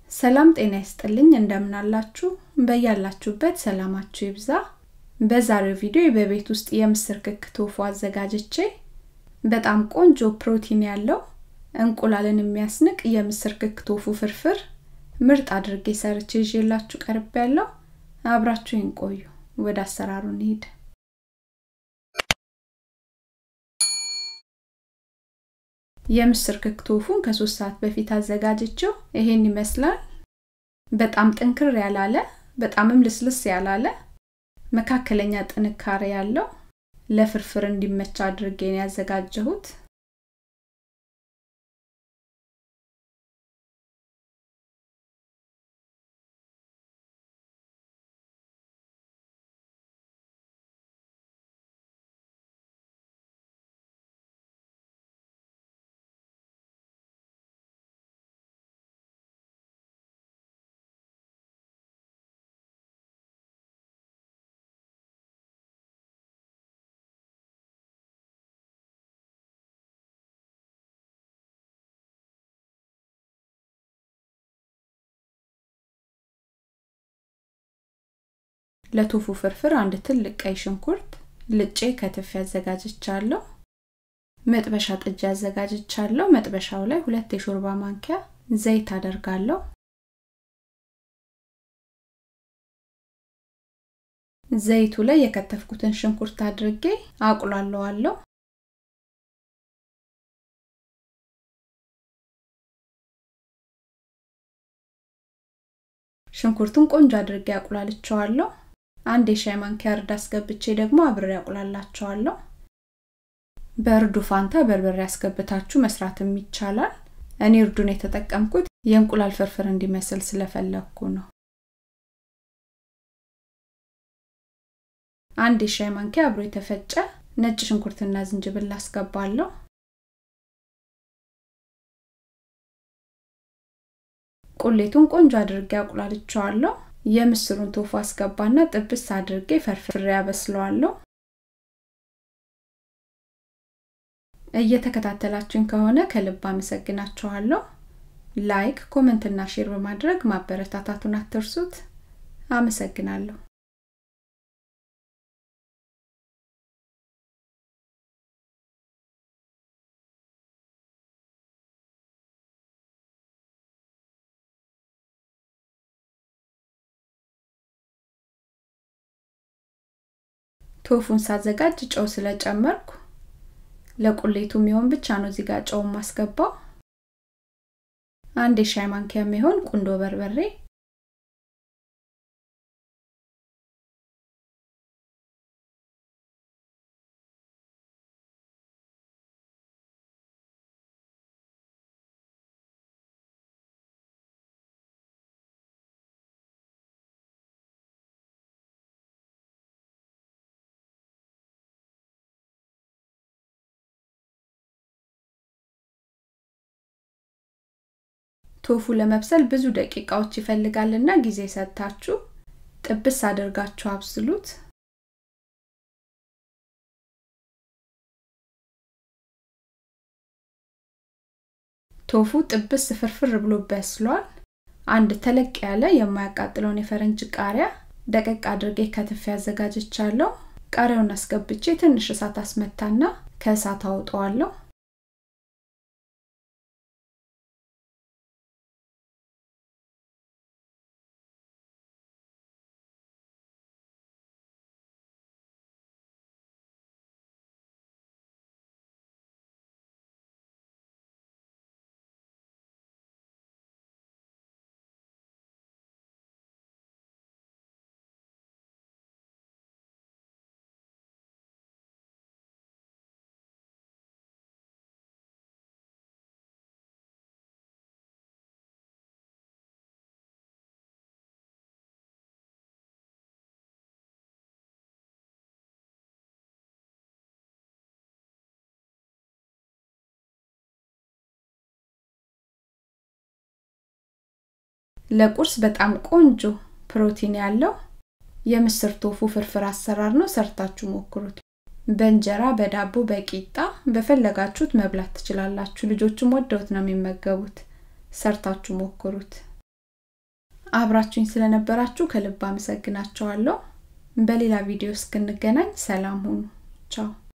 ሰላም ጤና ይስጥልኝ እንደምናላችሁ በያላችሁበት ሰላማችሁ ይብዛ በዛሬው ቪዲዮ በቤት ውስጥ የምስር ክክ ቶፉ አዘጋጅቼ በጣም ቆንጆ ፕሮቲን ያለው እንቁላልን የሚያስንቅ የምስር ክክ ቶፉ ፍርፍር ምርጥ አድርጌ ሰርቼ ይዤላችሁ ቀርብ ያለው አብራችሁን ቆዩ ወደ አሰራሩ እንሂድ የምስር ክክ ቶፉን ከሶስት ሰዓት በፊት አዘጋጅቼው ይሄን ይመስላል በጣም ጥንክር ያላለ በጣምም ልስልስ ያላለ መካከለኛ ጥንካሬ ያለው ለፍርፍር እንዲመቻ አድርጌ ነው ያዘጋጀሁት ለቶፉ ፍርፍር አንድ ትልቅ ቀይ ሽንኩርት ልጬ ከትፍ ያዘጋጅቻለሁ መጥበሻ ጥጃ ያዘጋጅቻለሁ መጥበሻው ላይ ሁለት የሾርባ ማንኪያ ዘይት አደርጋለሁ ዘይቱ ላይ የከተፍኩትን ሽንኩርት አድርጌ አቁላለዋለሁ ሽንኩርቱን ቆንጆ አድርጌ አቁላልቸዋለሁ አንድ የሻይ ማንኪያ እርድ አስገብቼ ደግሞ አብሬ አቁላላቸዋለሁ በእርዱ ፋንታ በርበሬ ያስገብታችሁ መስራትም ይቻላል እኔ እርዱን የተጠቀምኩት የእንቁላል ፍርፍር እንዲመስል ስለፈለግኩ ነው አንድ የሻይ ማንኪያ አብሮ የተፈጨ ነጭ ሽንኩርትና ዝንጅብል አስገባለሁ ቁሌቱን ቆንጆ አድርጌ አቁላልቸዋለሁ የምስሩን ቶፉ አስገባና ጥብስ አድርጌ ፈርፍሬ ያበስለዋለሁ እየተከታተላችሁኝ ከሆነ ከልብ አመሰግናችኋለሁ ላይክ ኮመንትና ሼር በማድረግ ማበረታታቱን አትርሱት አመሰግናለሁ ቶፉን ሳዘጋጅ ጨው ስለጨመርኩ ለቁሌቱ የሚሆን ብቻ ነው እዚህ ጋር ጨው ማስገባው አንድ የሻይ ማንኪያ የሚሆን ቁንዶ በርበሬ ቶፉ ለመብሰል ብዙ ደቂቃዎች ይፈልጋልና ጊዜ ሰጥታችሁ ጥብስ አድርጋችሁ አብስሉት ቶፉ ጥብስ ፍርፍር ብሎ በስሏል አንድ ተለቅ ያለ የማያቃጥለውን የፈረንጅ ቃሪያ ደቀቅ አድርጌ ከትፍ ያዘጋጅቻለሁ ቃሪያውን አስገብቼ ትንሽ እሳት አስመታና ከእሳት አውጠዋለሁ ለቁርስ በጣም ቆንጆ ፕሮቲን ያለው የምስር ቶፉ ፍርፍር አሰራር ነው ሰርታችሁ ሞክሩት በእንጀራ በዳቦ በቂጣ በፈለጋችሁት መብላት ትችላላችሁ ልጆችም ወደውት ነው የሚመገቡት ሰርታችሁ ሞክሩት አብራችሁኝ ስለነበራችሁ ከልብ አመሰግናችኋለሁ በሌላ ቪዲዮ እስክንገናኝ ሰላም ሁኑ ቻው